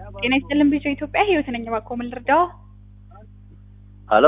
ጤና ይስጥልን ቢጮ ኢትዮጵያ ህይወት ነኝ። እባክዎ ምን ልርዳዎ? ሀሎ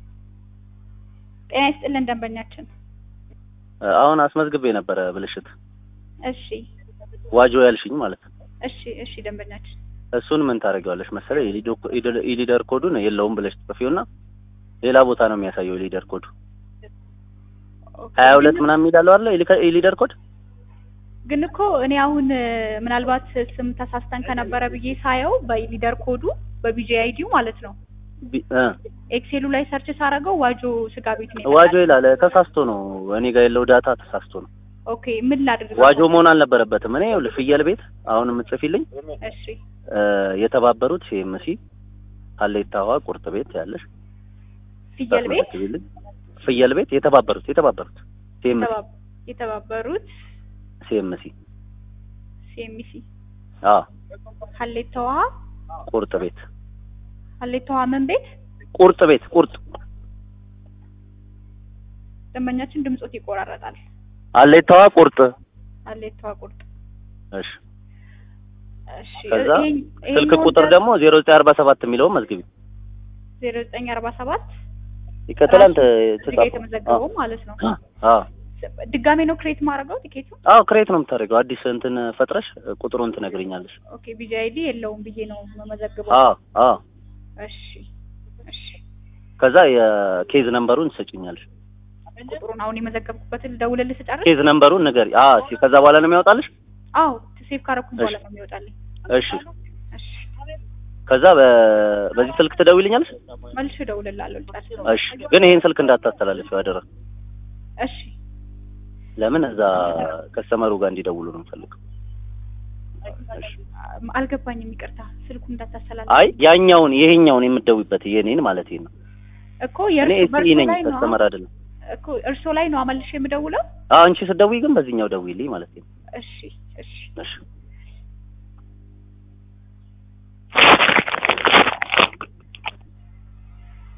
ጤና ይስጥልን ደንበኛችን። አሁን አስመዝግቤ ነበረ ብልሽት እሺ ዋጆ ያልሽኝ ማለት ነው። እሺ እሺ ደንበኛችን እሱን ምን ታደርጊዋለሽ መሰለኝ የሊደር ኮዱን የለውም ብለሽ ጽፊውና ሌላ ቦታ ነው የሚያሳየው የሊደር ኮዱ ኦኬ። ሀያ ሁለት ምናምን የሚላለው አለ የሊደር ኮድ ግን እኮ እኔ አሁን ምናልባት ስም ተሳስተን ከነበረ ብዬ ሳየው በሊደር ኮዱ በቢጂ አይዲው ማለት ነው ቢ- እ ኤክሴሉ ላይ ሰርች ሳረገው ዋጆ ስጋ ቤት ነው ዋጆ ይላል ተሳስቶ ነው እኔ ጋር ያለው ዳታ ተሳስቶ ነው ኦኬ ምን ላድርግ? ዋጆ መሆን አልነበረበትም እኔ ይኸውልሽ ፍየል ቤት አሁን የምትጽፊልኝ እሺ እ የተባበሩት ሲኤምሲ ሀሌታ ውሃ ቁርጥ ቤት ያለሽ ፍየል ቤት ታስመዘግቢልኝ። ፍየል ቤት የተባበሩት የተባበሩት ሲኤምሲ የተባ- የተባበሩት ሲኤምሲ ሲኤምሲ አ ሀሌታ ውሃ ቁርጥ ቤት ሀሌታ ውሃ ምን ቤት ቁርጥ ቤት ቁርጥ ደንበኛችን ድምጾት ይቆራረጣል። ሀሌታ ውሃ ቁርጥ ሀሌታ ውሃ ቁርጥ እሺ እሺ ከዛ ይሄን- ስልክ ይሄኛውን ቁጥር ደግሞ ዜሮ ዘጠኝ አርባ ሰባት የሚለውን መዝግቢ ዜሮ ዘጠኝ አርባ ሰባት ይከተላል እዚህ ጋ የተመዘገበው ማለት ነው። አዎ ድጋሜ ነው ክሬት ማድረገው ቲኬቱ። አዎ ክሬት ነው የምታደርገው አዲስ እንትን ፈጥረሽ ቁጥሩን ትነግሪኛለሽ ኦኬ ቢጂ አይዲ የለውም ብዬ ነው መመዘግበው። አዎ አዎ እሺ እሺ ከዛ የኬዝ ነምበሩን ትሰጪኛለሽ ቁጥሩን አሁን የመዘገብኩበትን ደውልልህ ስጨርስ። ኬዝ ነምበሩን ንገሪ አዎ እሺ ከዛ በኋላ ነው የሚያወጣልሽ አዎ ሴቭ ካረኩኝ በኋላ እሺ። ነው የሚወጣልኝ። እሺ እሺ ከዛ በ- በዚህ ስልክ ትደውይልኛለሽ መልሼ እደውልልሃለሁ ልጨርስ። እሺ ግን ይሄን ስልክ እንዳታስተላልፊው አደራ እሺ ለምን እዛ ከስተመሩ ጋር እንዲደውሉ ነው የምፈልገው እሺ አልገባኝም፣ ይቅርታ። ስልኩ እንዳታሰላል አይ ያኛውን ይሄኛውን የምትደውይበት የኔን ማለት ነው እኮ እኔ የእርሶ ኤስኢ በእርሶ ነኝ ላይ ነው ከስተመር አይደለም እኮ እርሶ ላይ ነው መልሼ የምደውለው። አዎ አንቺ ስትደውይ ግን በዚህኛው ደውይልኝ ማለት ነው እሺ እሺ እሺ